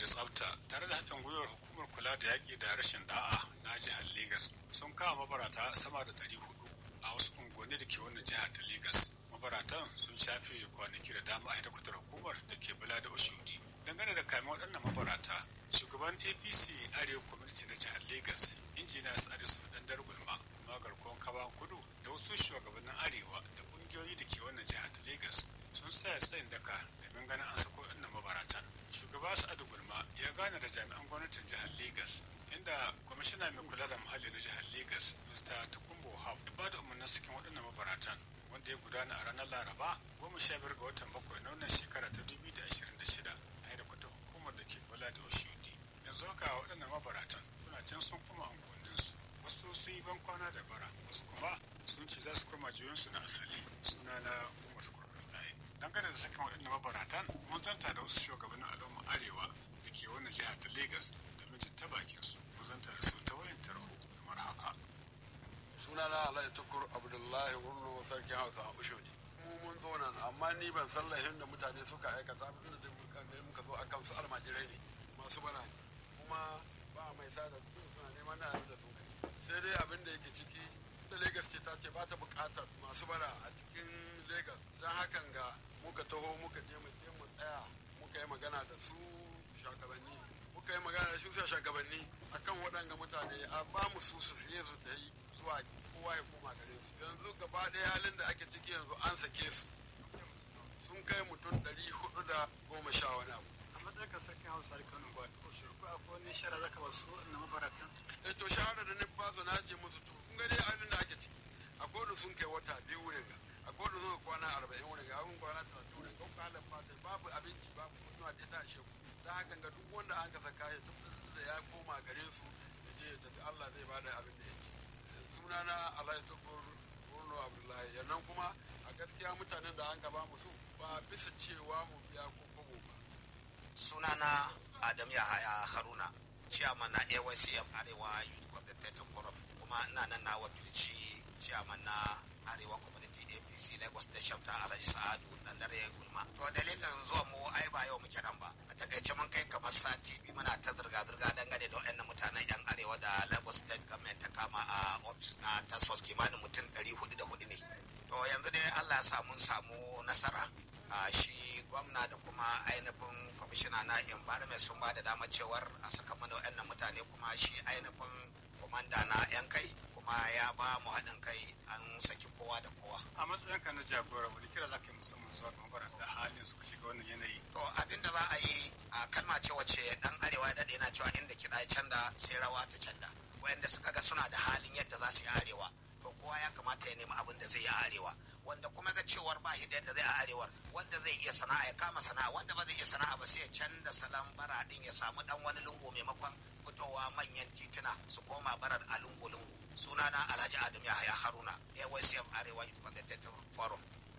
da tsafta tare da haɗin gwiwar hukumar kula da yaƙi da rashin da'a na jihar Legas sun kama mabarata sama da ɗari hudu a wasu unguwanni da ke wannan jihar ta Legas. Mabaratan sun shafe kwanaki da dama a hedikwatar hukumar da ke bula da Oshodi. Dangane da kayan waɗannan mabarata, shugaban APC Arewa Kwamiti na jihar Legas, injiniya Sa'adu Sudan Dargulma, magarkon Kaban Kudu da wasu shugabannin Arewa da ƙungiyoyi da ke wannan jihar ta Legas sun tsaya tsayin daka domin ganin an sako waɗannan mabaratan. Shugaba Sa'adu Gulma ya gane da jami'an gwamnatin jihar Legas inda kwamishina mai kula da muhalli na jihar Legas, Mr. Tukumbo Hab, ya ba da umarnin sakin waɗannan mabaratan wanda ya gudana a ranar Laraba goma sha biyar ga watan bakwai na wannan shekara ta dubu da ashirin da shida a hedikwatar hukumar da ke kula da Oshodi. Yanzu haka waɗannan mabaratan suna can sun kuma unguwanninsu wasu sun yi ban kwana da bara wasu kuma sun ce za su koma jiyonsu na asali suna na umar kurkullahi dangane da sakin waɗannan mabaratan mun zanta da wasu shugabannin al'umma arewa da ke wannan jihar ta Legas domin jin ta bakin su mun zanta da su ta wayan tarho kamar haka. sunana alhaji tukur abdullahi wurno sarkin hausa a ushodi mu mun zo nan amma ni ban san lahin da mutane suka aikata abin da muka zo akan su almajirai ne masu bana kuma ba mai sa da su suna neman na da su sai dai abin da yake ciki da Legas ce ta ce ba ta bukatar masu bara a cikin Legas don hakan ga muka taho muka je mu je mu tsaya muka yi magana da su shugabanni muka yi magana da su shugabanni akan waɗanga mutane a ba mu su su fiye su ta yi zuwa kowa ya koma gare su yanzu gaba ɗaya halin da ake ciki yanzu an sake su sun kai mutum ɗari hudu da goma sha wani abu a matsayin ka sarkin hausa da kano ba ko shi ko akwai wani shara zaka ba su na mabaratan eh to shahara da nufa su na ce musu to kun ga dai halin da ake ciki a kodu sun kai wata biyu wurin ga a kodu sun kwana arba'in wurin ga abin kwana talatin wurin ga kuma halin fata babu abinci babu mutuwa da ta ashe ku da hakan ga duk wanda an kasa kaya tabbatar da ya koma gare su ya je ya tafi Allah zai bada abin da ya ci sunana Alhaji Tukur Bruno Abdullahi yannan kuma a gaskiya mutanen da an gaba musu ba bisa cewa mu biya ko kobo ba sunana Adam Yahaya Haruna ciyaman na AYCM Arewa Youth Coordinator Forum kuma ina nan na wakilci ciyaman na Arewa Community APC Lagos Station ta Alhaji Sa'adu dan dare gulma to dalilin zuwa mu ai ba yau muke nan ba a takaice mun kai kamar sati biyu muna ta zirga zirga dangane da wayannan mutanen yan arewa da Lagos State Government ta kama a office na task force kimanin mutum 404 ne to yanzu dai Allah ya samu samu nasara a shi gwamna da kuma ainihin kwamishina na environment sun ba da damar cewar a saka mana waɗannan mutane kuma shi ainihin komanda na yan kai kuma ya ba mu haɗin kai an saki kowa da kowa a matsayin ka na jagora wani kira za ka yi musamman zuwa ga mabarata da halin suka shiga wannan yanayi to abin da za a yi a kalma ce wacce dan arewa ya daɗe na cewa inda kiɗa ya canda sai rawa ta canda wayanda suka ga suna da halin yadda za su yi arewa to kowa ya kamata ya nemi abin da zai yi a arewa wanda kuma ga cewar ba shi da yadda zai a arewar wanda zai iya sana'a ya kama sana'a wanda ba zai iya sana'a ba sai ya canza salon bara din ya samu dan wani lungu maimakon fitowa manyan tituna su koma barar a lungu-lungu sunana alhaji adam yahaya haruna aycm arewa youth coordinator forum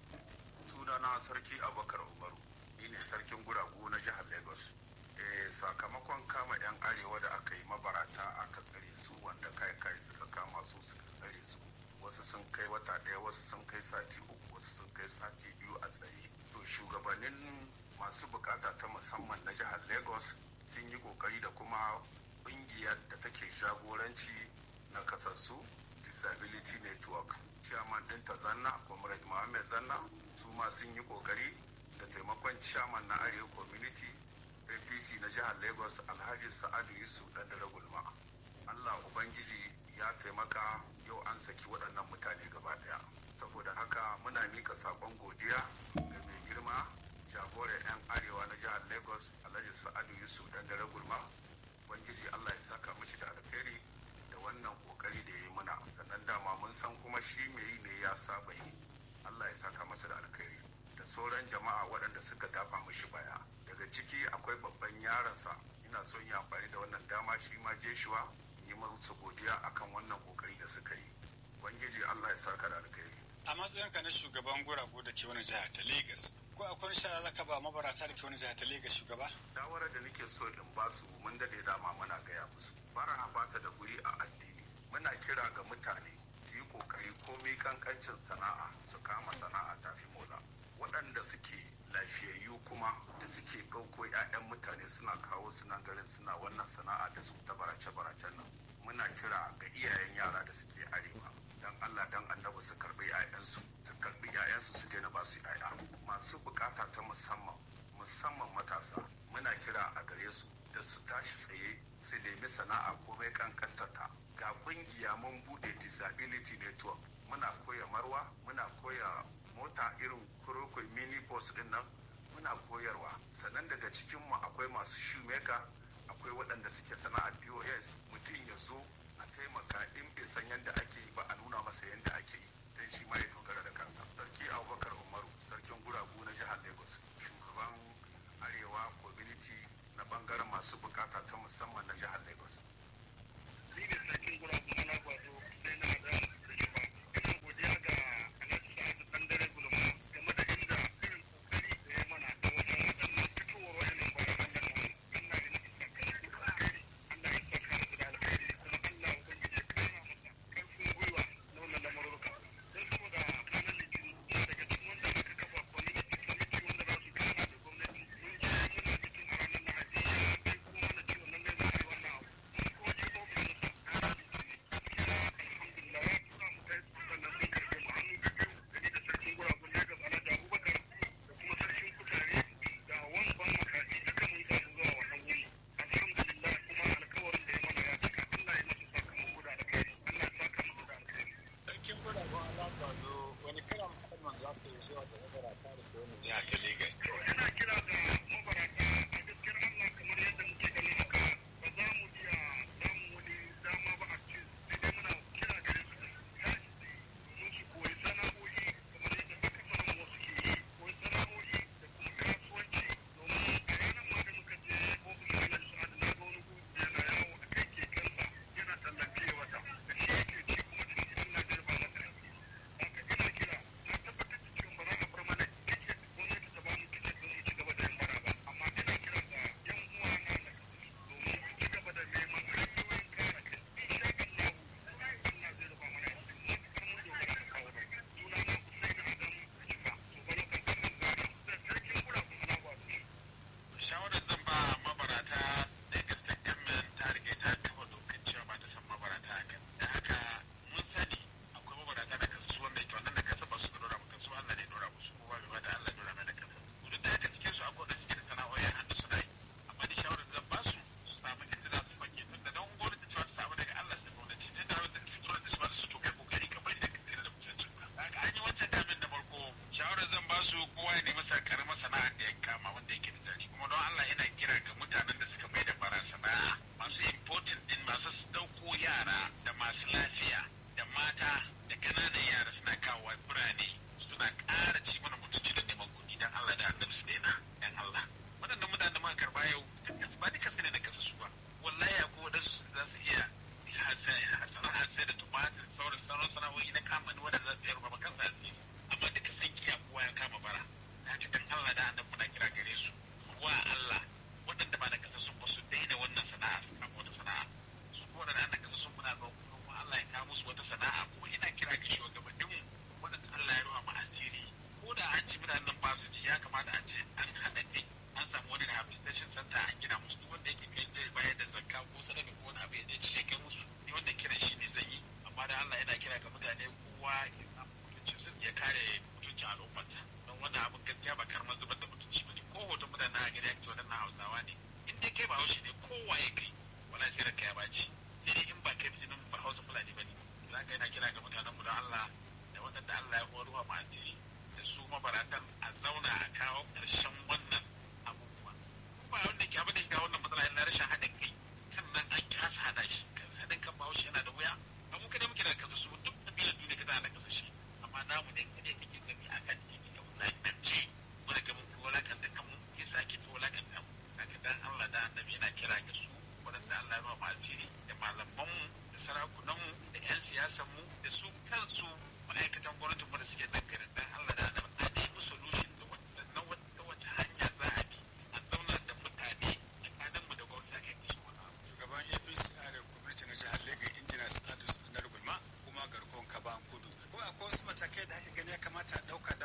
sunana sarki abubakar umaru ni ne sarkin guragu na jihar lagos eh sakamakon kama yan arewa da aka yi mabarata aka tsare su wanda kai kai suka kama su suka tsare su wasu sun kai wata ɗaya wasu sun kai sati uku wasu sun kai sati biyu a tsaye to shugabannin masu bukata ta musamman na jihar lagos sun yi kokari da kuma ƙungiyar da take jagoranci na kasassu disability network chairman ɗinta zanna comrade mohammed zanna su ma sun yi kokari da taimakon chairman na arewa community apc na jihar lagos alhaji sa'adu yusuf ɗan da gulma allah ubangiji ya taimaka yau an saki waɗannan mutane gaba ɗaya saboda haka muna mika saƙon godiya ga mai girma jagoran 'yan arewa na jihar lagos alhaji sa'adu yusuf ɗan da gulma ubangiji allah ya saka mishi da alkhairi da wannan kokari da ya yi mana sannan dama mun san kuma shi mai yi ne ya saba yi allah ya saka masa da alkhairi da sauran jama'a waɗanda suka dafa mishi baya daga ciki akwai babban yaronsa ina son yi amfani da wannan dama shi ma jeshuwa yi musu godiya akan wannan kokari da suka yi ubangiji allah ya saka da alkhairi a matsayinka na shugaban guragu da ke wani jihar ta Legas ko akwai shara zaka ba mabarata da ke wani jihar ta Legas shugaba shawarar da nake so in ba su mun dade dama muna gaya musu bara ba ta da guri a addini muna kira ga mutane su yi kokari komai kankancin sana'a su kama sana'a tafi mola waɗanda suke lafiyayyu kuma dama da suke ɗauko 'ya'yan mutane suna kawo su nan garin suna wannan sana'a da su ta barace-baracen nan muna kira ga iyayen yara da suke arewa dan Allah dan annabi su karbi 'ya'yansu su karbi 'ya'yansu su daina ba su 'ya'ya masu bukata ta musamman musamman matasa muna kira a gare su da su tashi tsaye su nemi sana'a komai kankantata ga kungiya mun bude disability network muna koya marwa muna koya mota irin kurokoi mini bus din nan muna koyarwa sannan daga cikinmu akwai masu shoemaker akwai waɗanda suke sana'a pos mutum ya zo a taimaka in bai san yadda ake yi ba a nuna masa yadda ake yi don shi ma ya dogara da kansa sarki abubakar umaru sarkin guragu na jihar lagos shugaban arewa community na bangaren masu bukata ta musamman na jihar lagos ni ne sarkin guragu na lagwato sai na da rikiba ina godiya ga alhaji sa'adu dan dare gulma game da inda irin kokari da ya mana da wajen waɗannan fitowar waɗannan bayan Allah na Allah ya nufi sakamako da alkhairi Allah ya saka musu da alkhairi kuma Allah ubangiji ya kara masa karfin gwiwa na wannan lamarurruka don saboda ranar litinin ina daga cikin wanda aka kafa community committee wanda za su gana da gwamnati mun je muna mitin a ranar lahadi ya bai kuma na ciwon nan ne za a yi wannan abu mun kuma je ofishinsa ranar litinin gaskiya alhamdulillah ya tura mu kai sannan sun karɓe mu hannu da biyu da ni da sarkin guragun Lagos Alhaji Abubakar da kuma sarkin kutare da wanban makaɗi duka mun samu zuwa wannan wuri alhamdulillah kuma alkawarin da ya mana ya cika Allah ya masa sakamako da alkhairi Allah ya saka masa da alkhairi sarkin guragun alaƙwado wani kiran musamman za ku yi zuwa da mabarata da ke wani jiha ta Legas. To ina kira ga mabarata a gaskiyar Allah kamar yadda muke ganin haka ba za mu iya samun wani dama ba a ce sai dai muna kira gare su da su tashi domin su koyi sana'o'i kamar yadda aka samu wasu ke yi koyi sana'o'i da kuma kasuwanci domin a ranar ma da muka je ofishin Alhaji Sa'adu na ga wani gudu yana yawo a kai kekensa yana tallafe wata da shi yake ci kuma da shi Allah zai ba masa haka ina kira na tabbatar da cewa ba za a bar mana tiket gwamnati ta ba mu tiket don mu ci gaba da yin bara ba amma ina kira ga yan uwa na na domin su ci gaba da neman hanyoyin kare kai insha Allah Allah zai rufa mana asiri mun kar mun dogara da kawo bai suna na Hussein Adam Kifa to balo kan kan zara da sarkin gura kuma na wato shawarar zan ba mabarata da gaske gamen ta rike ta kafa dokar cewa ba ta san mabarata haka da haka mun sani akwai mabarata da kasu wanda yake wannan da kasa ba su ka dora maka su Allah ne dora musu ko ba bai bada Allah dora mai da kasa duk da haka cikin su akwai da suke da sana'o'i hannu suna yi amma da shawarar zan ba su su samu inda za su fage tunda don gwamnati cewa ta samu daga Allah sai gwamnati ne da wanda su tura da su ba su to kai kokari ka bari da ka tsira da mutuncin ka haka an yi wancan damin na farko shawarar zan ba su kowa ya nemi sa karamar sana'ar da ya kama wanda yake da jari kuma don Allah yana kira ga mutanen da suka mai da bara sana'a masu important din masu dauko yara da masu lafiya da mata da kananan yara suna kawo birane suna ƙara ci mana mutunci da neman kuɗi don Allah da annabi su daina don Allah waɗannan mutanen da muka karɓa yau ba duka su ne na kasa su ba wallahi akwai waɗansu za su iya sana'ar sai da tumatir sauran sauran sana'o'i na kamani waɗanda za su iya rufa kansa asiri amma duka sun kiya kowa ya kama bara da haka dan Allah da annabi muna kira gare su wa Allah waɗanda ba na kasa sun ba su daina wannan sana'a su kama wata sana'a su kuma waɗanda na kasa sun muna ga kuma Allah ya kawo musu wata sana'a kuma ina kira ga shugabanninmu waɗanda Allah ya ruwa ma asiri ko da an ci mutanen nan ba su ji ya kamata a ce an haɗa kai an samu wani rehabilitation center an gina musu duk wanda yake kai zai bayar da zakka ko sadaka ko wani abu ya je ci ya kai musu ni wanda kiran shi ne zan yi amma da Allah yana kira ga mutane kowa ya samu mutunci ya kare mutuncin al'ummarsa don wannan abin gaskiya ba karamar zubar da mutunci ba ne ko hoton mutane a gari ake waɗannan hausawa ne in dai kai ba haushi ne kowa ya kai wala sai ranka ya baci sai dai in ba kai jinin ba hausa fulani ba ne za ka yana kira ga mutanen mu don Allah da waɗanda Allah ya horuwa ma asiri da su mabaratan a zauna a kawo ƙarshen wannan abubuwa ba wanda ke abin da ke kawo wannan matsala yana rashin haɗin kai sannan an kasa haɗa shi haɗin kan bahaushe yana da wuya ba mu kada muke da kasa su duk kabilan duniya ka da kasa shi amma namu ne kada kake gani a kan titi da wulaƙance wani ga mun wulaƙan da kanmu ke sa ake wulaƙan da mu haka dan Allah da annabi yana kira ga su waɗanda Allah ya ba mu asiri da malamanmu da sarakunanmu da 'yan siyasanmu da su kansu ma'aikatan gwamnatin mu da suke dangane dan Allah da annabi a nemi solution da na wata wata hanya za a bi a zauna da mutane tsakaninmu da gwamnati a kai musu wani abu. shugaban apc a da gwamnati na jihar lagos injina sa'adu na gulma kuma garkon kaban kudu ko akwai wasu matakai da ake gani ya kamata a ɗauka